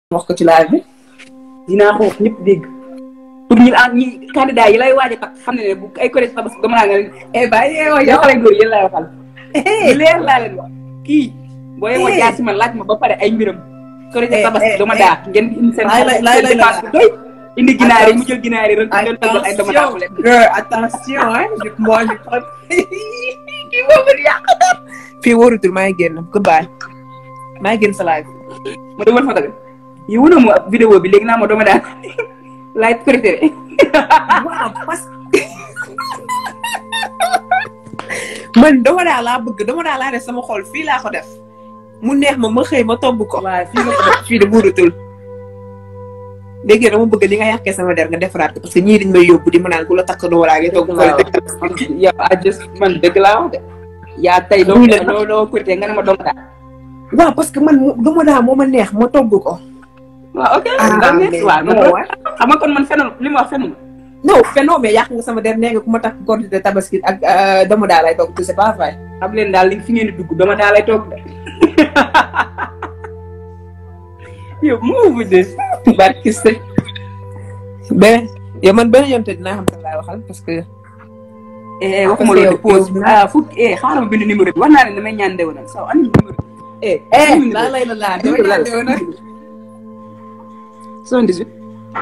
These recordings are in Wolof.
wax ko ci live bi dinaa ko wax ñëpp dégg pour ñi ah ñi candidat yi lay waaj a takk xam ne ne bu ay collège tabax dama naa nga leen eh bàyyi eh wax yow xale góor yéen laay waxal lu leer laa leen wax kii boo yemoo jaar si man laaj ma ba pare ay mbiram collège tabax dama daa ngeen indi seen dépense bu doy indi ginaar yi mu jël ginaar yi rek leen tëggal ay dama daa leen girl attention hein je moi je prends kii boobu di yàq dara fii wóorutul maa ngi génn goodbye maa ngi génn sa live ma dugal photo bi yi wuna mu vidéo bi léegi naa ma dama daan laay préféré waaw parce que man dama daa laa bëgg dama daa laa def sama xol fii laa ko def mu neex ma ma xëy ma togg ko waaw fii nga ko def fii de buurutul léegi dama bëgg li nga yàqee sama der nga defaraat ko parce que ñii dañ may yóbbu di ma naan ku la takk doo walaa ngi togg ko yow a just man dëgg laa wax de yaa tey doo loo loo kurité nga ne ma doomu daal waaw parce que man dama daa moo ma neex ma togg ko waaw ok nga neex waaw non xam nga kon man fenn li ma wax fenn non fenoo mais yàq nga sama der nee nga ku ma takk korité tabaski ak dama daa lay togg c'est pas vrai xam leen daal li fi ngeen di dugg dama daa lay toog de yow moo bu de barki sëñ beneen yow man beneen yoon te dinaa xam ne laay waxal parce que eh waxuma loolu pause ah fu eh xaaral ma bind numéro bi wax naa ne damay ñaan ndewenal saw ani numéro bi eh eh laa lay la laa damay ñaan ndewenal soixante-dix-huit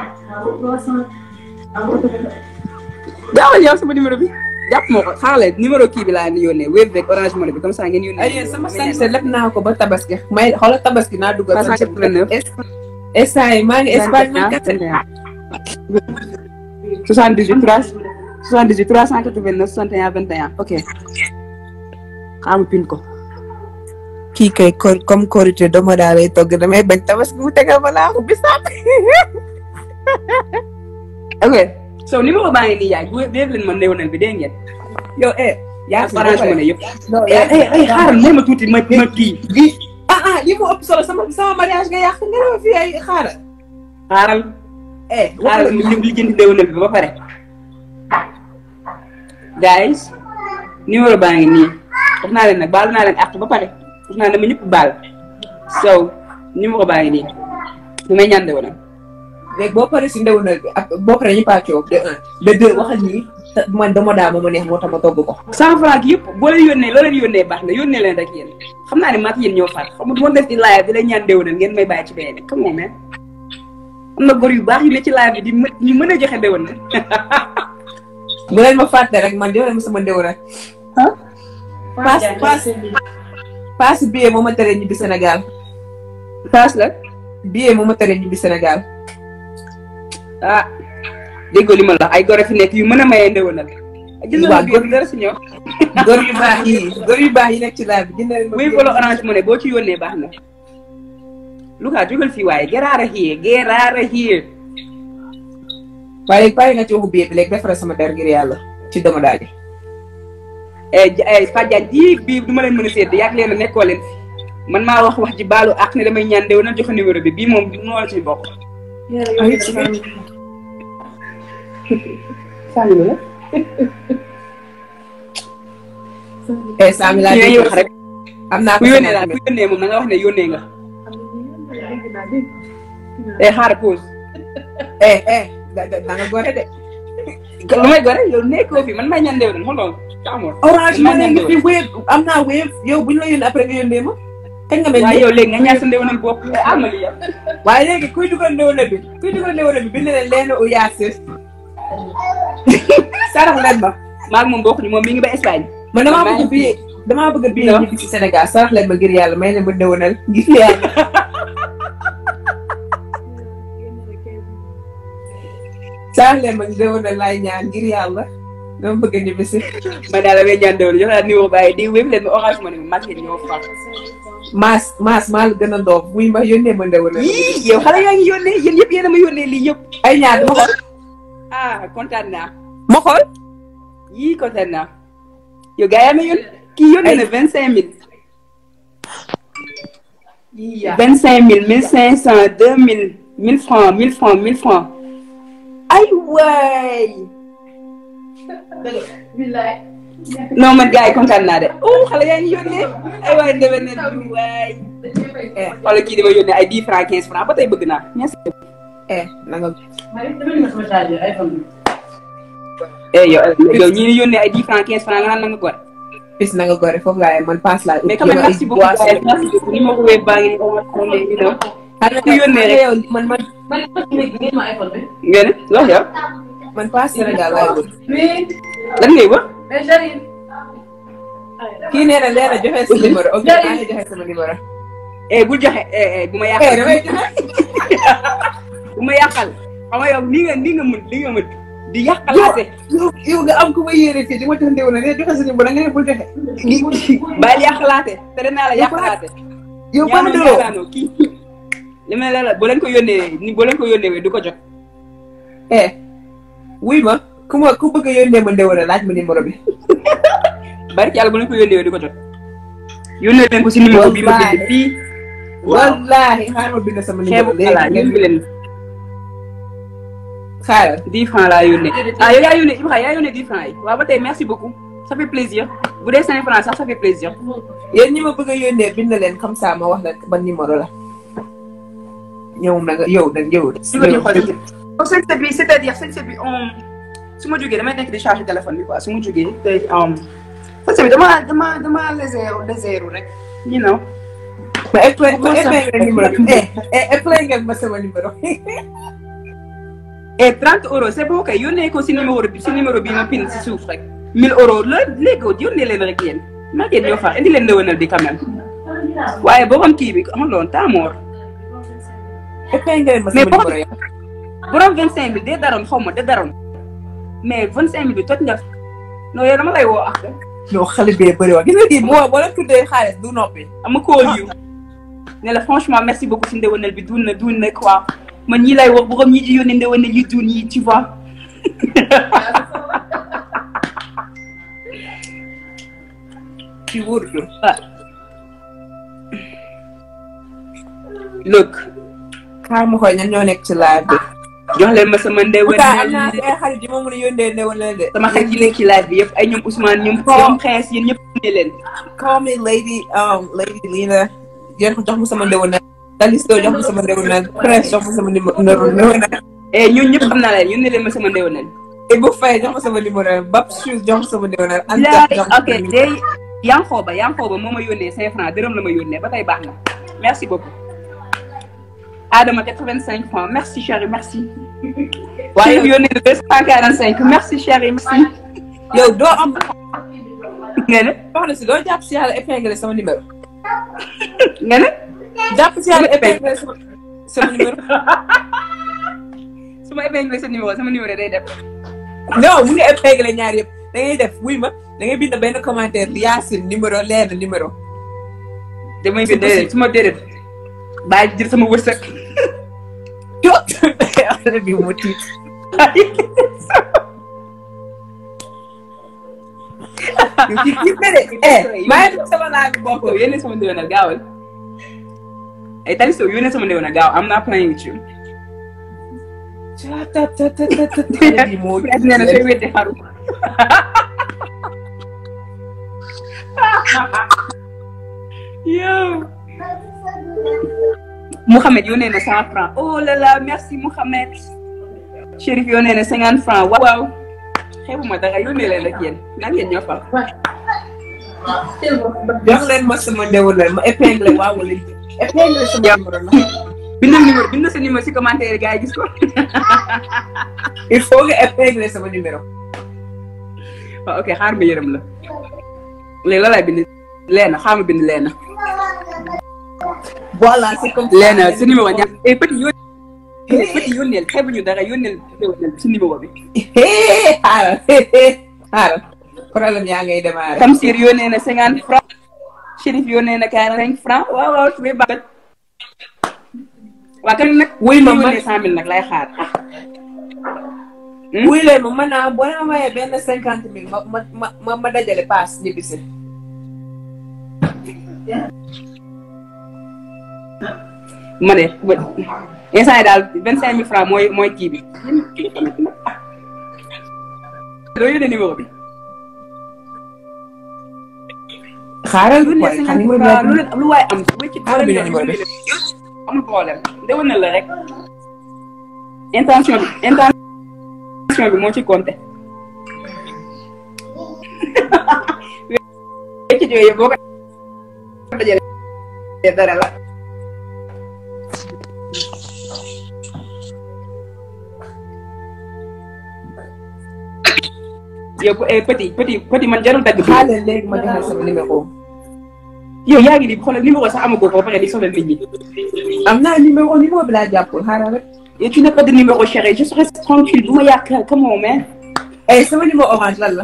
daawal yow sama numéro bi jàpp moo ko xaaral numéro kii bi laa ni yónnee wave beeg orange money bi comme ça ngeen yónnee. ay sama sañse lépp naa ko ba tabaski may xoolal tabaski naa dugal. cent quatre-vingt-neuf instant yi maa ngi Espagne maa ngi soixante-dix-huit trois soixante-dix-huit trois cent quatre-vingt-neuf soixante et un vingt et un ok xaaral ma pin ko. kii kay comme korité dama daa lay togg damay bañ tabaski mu tegal ma laa ko bisaab. ok so numéro baa ngi nii yaay bu dee leen ma néewnal bi dégg ngeen. yow eh. yaa ngi orange money yëpp. eh eh xaaral may ma tuuti ma ma kii. ah ah lii moo ëpp solo sama sama mariage nga yàq nga ne ma fii ay xaaral. xaaral. eh xaaral li li jënd néewnal bi ba pare. guys numéro baa ngi nii wax naa leen nag baal naa leen àq ba pare wax naa ne ma ñëpp baal so numéro baa ngi nii bu may ñaan néewnal. léegi boo paree si ndewenal bi ak boo paree ñu pàccoo de un de deux waxal nii man dama daa ma ma neex moo tax ma togg ko. cent franc yëpp boo leen yónnee loo leen yónnee baax na yónnee leen rek yéen xam naa ne maak yéen ñoo far xam nga du ma def ci live di leen ñaan déwénal ngeen may bàyyi ci beneen xam nga mais am na góor yu baax yu ne ci live bi di mën ñu mën a joxe déwénal. bu leen ma fàtte rek man jox leen ma sama ndewenal. ah. paas paas paas billet moo ma tere ñibbi Sénégal. paas la. billet moo ma tere ñibbi Sénégal. ah déggoo li ma la ay góor fi nekk yu mën a mayee ndewenal. waaw góor dara si ñoom. góor yu baax yi góor yu baax yi nekk ci live bi jëndal ma. muy bolo orange money boo ci yónnee baax na. Luka jógal fii waaye geraara xiyee geraara xiyee. waaye léegi pare nga ci waxu billet bi léegi defaral sama der ngir yàlla ci dama daal di. Fatou Diagne ji bii du ma leen mën a sédd yàgg leen a nekkoo leen fi man maa wax wax ji baalu ak ne damay ñaan ndewenal joxe numéro bi bii moom moo la ci bokk. Sànni la. eh Samy laa dégg wax rek. am naa ko ku yónnee daal ku yónnee moom na nga wax ne yónnee nga. eh xaar pause. eh eh da nga gore de. lu may gore yow nekkoo fi man may ñaan ndewenal hold on taamoor. orange ma ne nga fi wéeb am naa wéeb yow bu ñu la yónnee après nga yónnee ma. kañ nga mel waaye yow léegi nga ñaan sa ndewenal bopp amali yow. waaye léegi kuy dugal ndewenal bi kuy dugal ndewenal bi bind leen leen u yaasir sarax leen ma. maa ngi moom bokkuñu moom mi ngi ba Espagne. man damaa bëgg bii damaa bëgg bii ñibbi ci Sénégal sarax leen ma ngir yàlla may leen ma ndewenal ngir yàlla. sarax leen ma ndewenal laay ñaan ngir yàlla dama bëgg a ñibbi si. man daal damay ñaan ndewenal jox naa numéro bàyyi di wéb leen ma orange money bi mag ngeen ñoo far. maas maas maa la gën a ndoof buy ma yónnee ma ndewenal. yii yow xale yaa ngi yónnee yéen yëpp yéen a ma yónnee lii yëpp. ay ñaar dama xool. ah kontaan naa. ma xool. yii kontaan naa. yow gars yaa ma yónnee kii yónnee na vingt cinq mille. vingt cinq mille mille cinq cent deux mille mille francs mille francs mille francs. ay waay. non man gars yi kontaan naa de. oh xale yaa ngi yónnee. ay waay ndebe ne du waay. eh wala kii dama yónnee ay 10 francs 15 francs ba tey bëgg naa merci. eh na nga eh yow yow ñii di yónnee ay 10 francs 15 francs nga naan na nga gore. bis na nga gore foofu laa man paas laa. mais quand même merci beaucoup gars merci beaucoup ni ma ko wéy baa ngi nii on est you know. ku yónnee rek yow man man nga ne wax yow. man paas Sénégal laay wër. lan ngay wax. kii nee na leena joxe sa numéro ok maa ngi joxe sama numéro. eh bul joxe eh eh bu ma eh yàqal. damay joxe. bu ma yàqal xam nga yow nii nga nii nga mën li nga mën di yàqalaate. yow yow nga am ku ma yéene fii di ma jox ndew na ne joxe sa numéro nga ne bul joxe. bàyyi yàqalaate te danaa la yàqalaate. yow ba mu ñaanal delloo. ñaanal kii. li ma la la boo leen ko yónnee ni boo leen ko yónnee du ko jot. eh wuy ma ku ma ku bëgg a yónnee ma ndew na laaj ma numéro bi. barki yàlla bu leen ko yónnee du ko jot. yónnee leen ko si numéro bi ma bind fii. wallaahi xaaral ma bind sama xeebu numéro xalaat léegi yónni leen xaaral. 10 francs laa yónnee. ah yow yaa yónnee Ibrahima yaa yónnee 10 francs yi. waaw ba tey merci beaucoup. ça fait plaisir. bu dee 5 francs sax ça fait plaisir. yéen ñi ma bëgg a yónnee bind leen comme ça ma wax la ban numéro la. ñëw na nga yow nag yow. su ma ci xoolee. donc sañse bi c'est-à-dire sañse bi on su ma jógee damay nekk di charger téléphone bi quoi su ma jógee te sañse bi dama dama dama légère légère rek. you know. ma expliqué ma expliqué numéro bi. eh eh expliqué ma sama numéro. et 30 euros c'est bon kay yónnee ko si numéro bi si numéro bi ma pin si suuf rek. 1000 euros la léegi yónnee leen rek yéen. maa ngi ñoo far indi leen ndëwënal bi quand même. waaye borom kii bi xam nga loolu temps mort. expliqué ma mais sama boo numéro yow. borom 25000 de daroon xaw ma de daroon. mais 25000 bi toj nga. non yow dama lay woo ak. non xale bee bëri wax gis nga kii boo boo leen tuddee xaalis du noppi. ama call you ne la franchement merci beaucoup si ndëwënal bi duun na duun na quoi man ñii lay wax borom ñi di yónnee ndëwënal yi duun yi tu vois. ci wóorutul. ah. look xaar ma xool ñan ñoo nekk ci live bi. jox leen ma sama pourtant am naa ndëwënal ay xarit yi ma mën a yónnee ne wala de. sama xarit yi nekk ci live bi yëpp ay ñoom Ousmane ñoom ñoom Prince yéen ñëpp ne leen. call me lady um lady Lina yéen ko jox ma sama ndëwënal. Dalisto jox ma sama ndëwënal. Prince jox ma sama numéro ndëwënal. eh ñooñu ñëpp xam naa leen yónnee leen ma sama ndëwënal. Ibou Faye jox ma sama numéro Bab Shoes jox ma sama ndëwënal. Anta laay jox ma ok sama numéro. day Yankhoba Yankhoba moo ma yónnee 5 francs dërëm la ma yónnee ba tey baax na merci beaucoup. Adama 85 francs merci chérie merci. waaye Chérif yónnee na 245 merci chérie merci. yow doo am nga ne wax na si doo jàpp si yàlla épinglé sama numéro. nga ne jàpp si yàlla épinglé sama sama numéro. su ma épinglé sa numéro sama numéro day def. non mu ngi épinglé ñaar yëpp da ngay def wuy ma da ngay bind benn commentaire Yacine numéro leer na numéro. damay bind déedéet su ma déedéet bàyyi jël sama wërsëg. yow affaire bi mu tiit. yow kii tiit na de. eh maa ngi dugg sama laaj bi bopp. Taliso yónnee sama ndéwénal gaawal. ay Taliso yónnee sama ndéwénal gaaw am naa playing with you. ta ta ta ta ta ta ta bi moo Prince nee na sooy weddi xaru. yow. Mouhamed yónnee na cent francs oh là là merci Mouhamed. Chérif yónnee na cinquante francs waaw waaw. xeebuma dara yónnee leen rek yéen nan ngeen ñoo fal. jox leen ma sama ndewalal ma épinglé waaw wala épinglé sama numéro la. bindal numéro bindal sa numéro si commentaire yi gars yi gis ko. il faut nga épinglé sama numéro. waaw ok xaar ma yërëm la. léegi la lay bind leena xaar ma bind leena. voilà c'est comme ça. leena sa numéro ñaar et petit yónneel. petit yónneel xeebuñu dara yónneel si numéro bi. xaaral xaaral problème yaa ngay démarrer. Tamsir yónnee na cinquante francs. Chérif yónnee na quarante cinq francs waaw waaw su may baax. waa kan nag. Wuy ma ma man- yónnee cent mille nag lay xaar. wuy leen ma mën naa boo ma mayee benn cinquante mille ma ma ma ma dajale paas ñibbisi. ma ne ba instant yi daal vingt cinq mille francs mooy mooy kii bi. doo yónnee numéro bi. xaaral lu ne waaye xam cinquante nga francs lu leen lu waay am wéccit Xaaral bi numéro bi. amul problème déwénal la rek intention bi intention bi moo ci compté wéccit yooyu boo ko dajalee dara la yow eh, petit petit petit man jarul dagg bi xaaral léegi ma joxe sama numéro. yow yaa ngi di xoolal numéro sax amagoo ko ba pare di soxla nit ñi am naa numéro numéro bi laa jàppul xaaral rek. et tu n'as pas de numéro chéri je serai tranquille bu ma yàq comment on met eh sama numéro orange lan la.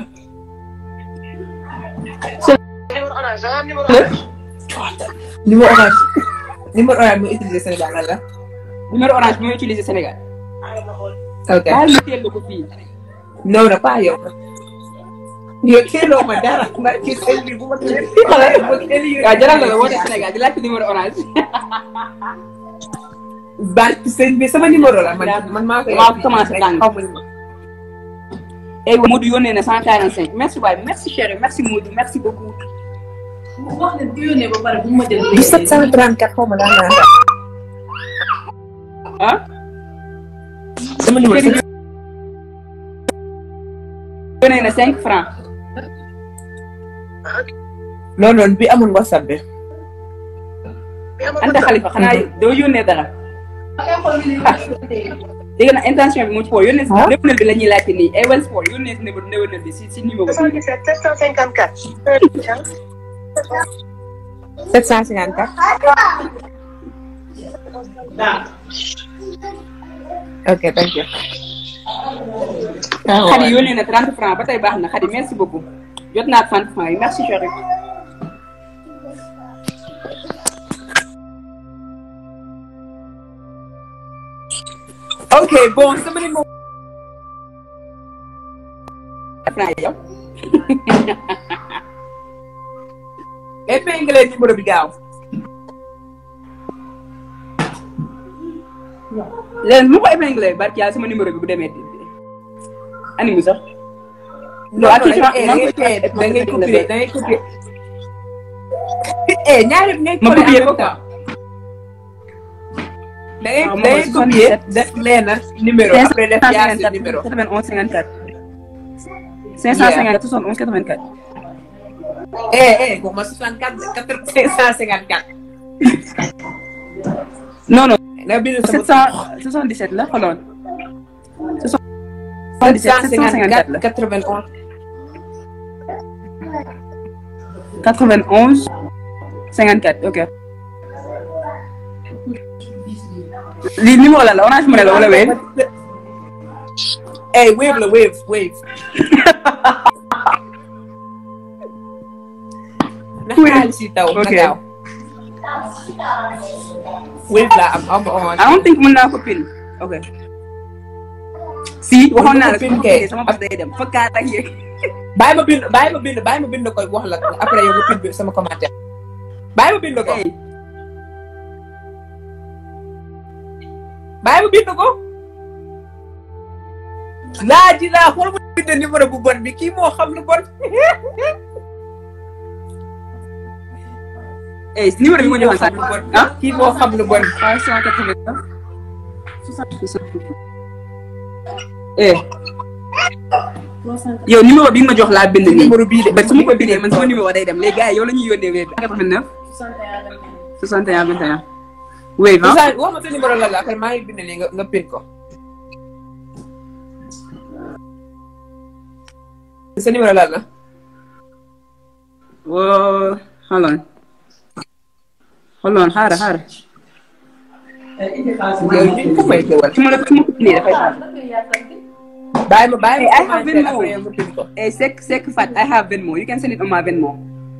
numéro orange. numéro orange mu utilisé Sénégal lan la. numéro orange bi may utiliser Sénégal ok baal ma teel la ko fii non non pas yow. yow teeloo ma dara. ma ci sëñ bi bu ma teel waaw jaral na la woote Sénégal di laajte numéro orange barki sëñ bi sama numéro la man man maa koy. Maa commencé tàng. xaw ma numéro. et Modou yónnee na 145 merci waay merci chéri merci Modou merci beaucoup wax ne bu yónnee ba pare bu ma jël. du 734 xaw ma daan naa la. ah sama numéro Chéri yónnee na 5 francs non non bi amul whatsapp bi. Anta Khalifa xanaa doo yónnee dara dégg na intention bi moo ci foo yónnee si Ah. néewnal bi la ñuy laajte nii Ewen Sport yónnee si numéro néewnal bi si si numéro bi 77 754. 754. ok thank you. Khady yónnee na 30 francs ba tey baax na Khady merci beaucoup jot naa 30 francs yi merci chéri ok bon sama numéro. francs yow épinglé numéro bi gaaw. léegi mu ko épinglé barki yàlla sama numéro bi bu demee ani mu sax non attention maa ngi koy da ngay copier da ngay copier. eh ñaari ngay ma coller copier en ko même temps. da ngay waaw da ngay moom copier 77. def leena numéro après def yaa si numéro. 91 54 554 71 84 eh eh bon ma 64 554. non non nga bind sama 777 la xooloon 77 754 la 754 91. 91 54 ok lii numéro la la orange money la wala wéy eh wave la wave wave. na xaalis yi taw na Ok. gaaw. wave la am am orange. I don't think mën naa ko pin ok si waxoon naa la Pin su ma kay. ko sama bas day dem fakkaat ak yéeg bàyyi ma bind bàyyi ma bind bàyyi ma bind koy wax la après yow nga bind sama commentaire. bàyyi ma bind ko. Hey, bàyyi ma bind ko. laa ji laa xool ma bind numéro bu bon bi kii moo xam lu bon. hey, numéro bi ma joxoon sax ah kii moo xam lu bon. 589 eh yow numéro bi nga ma jox laa bind nii numéro bii de ba su ma ko bindee man sama numéro day dem léegi gars yi yow la ñuy yónnee wéy bi 89 61 21 wéy ah Moussa wax ma sa numéro la la après maa ngi bind nii nga nga pin ko. sa numéro la la. woo hold on hold on xaaral xaaral yow ñu ko may teewal. su ma la su ma ko bindee dafay xaar bàyyi ma bàyyi Hey, I ma have commentaire Venmo. après yow nga pin ko. eh sek sek fat I have Venmo you can send it on my Venmo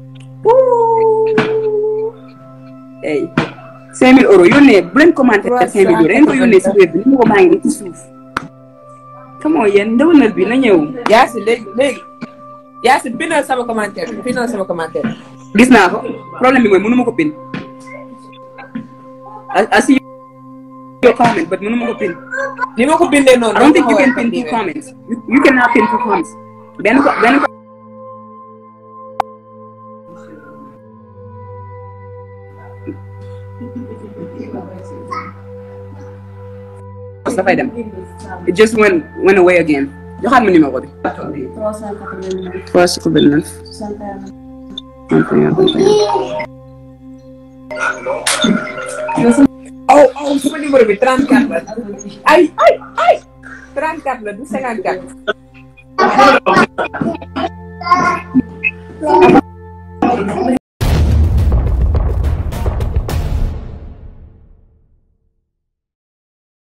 hey 5000 euros yónnee bu leen commenté 5000 euros leen ko yónnee si web bi numéro maa ngi nii ci suuf come on yéen ndewenal bi na ñëw Yaasi léegi léegi. Yaasi bindal sama commentaire bi bindal sama commentaire. gis naa ko problème bi mooy mënu ma ko pin I, I see your comment but mënu ma ko pin ni ma ko bindee noonu. I don't think you dama can ko pin two war a comments you, you cannot pin two comments benn ko benn ko bës dafay dem it just went went away again joxaat ma numéro bi. 389. 389. 61. 31. oh oh sama numéro bi 34 la ay ay ay 34 la du 54